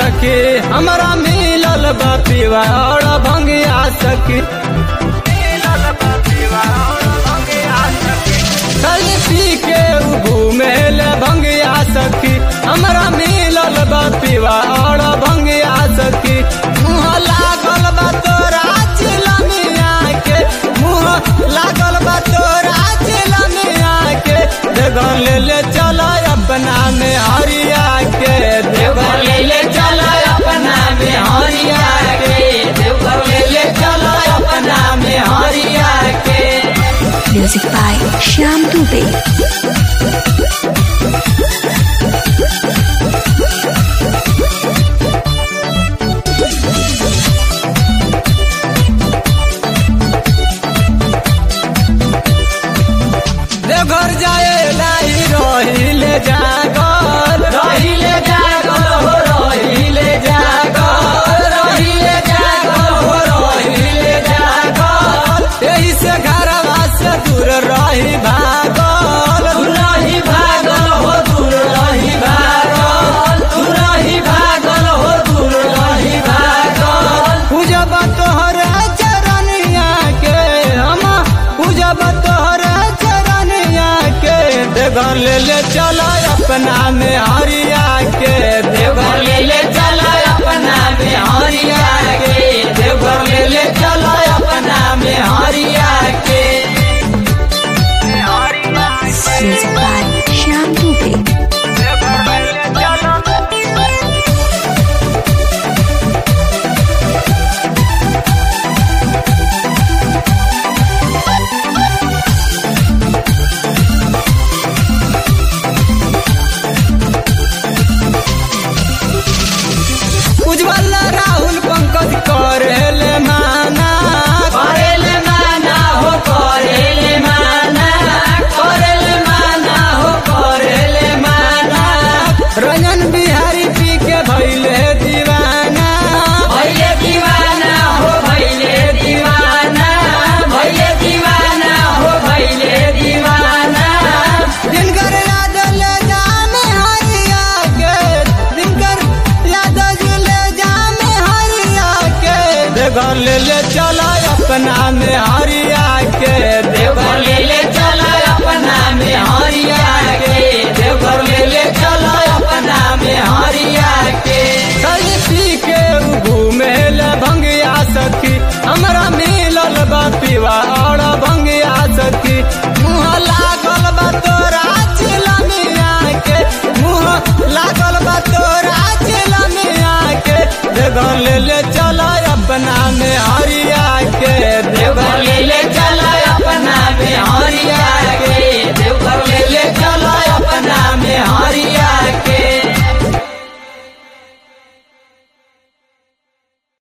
सखी हमरा मिलल बा पीवा और भंगिया सखी कल पी के उ घूमे ले भंगिया सखी हमरा मिलल बा पीवा और भंगिया सखी मुँह लागल बा तोरा चिलमिया के मुँह लागल बा तोरा चिलमिया के देवघर ले ले चला अपना में हरिया के देवघर ले ले चला अपना में हरिया के देवघर ले ले चला अपना में हरिया के Music by Shyam Dubey. Deoghar जाए लाई रहिले जागल रहिले जागल हो रहिले जागल रहिले जागल हो रहिले जागल यही से घरवा से दूर रही भागल दूर रही भागल हो दूर रही भागल दूर रही भागल हो दूर रही भागल पूजब तोहर चरनिया के हम पूजब तोहर चरनिया के देवघर ले ले चला अपना में हरिया के देवघर ले ले चला अपना में हरिया के देवघर ले ले चला अपना में हरिया के Music by Shyam Dubey. उज्जवल राहुल पंकज करेले माना करेले माना हो करेले माना करेले माना हो करेले माना रंजन बिहारी पी के भैले दीवाना भैले दीवाना हो भैले दीवाना भैले दीवाना हो भैले दीवाना दिनकर याद ले जाने हरिया के दिनकर याद ले जाने हरिया के देवघर ले ले चला अपना में हरिया के देवघर ले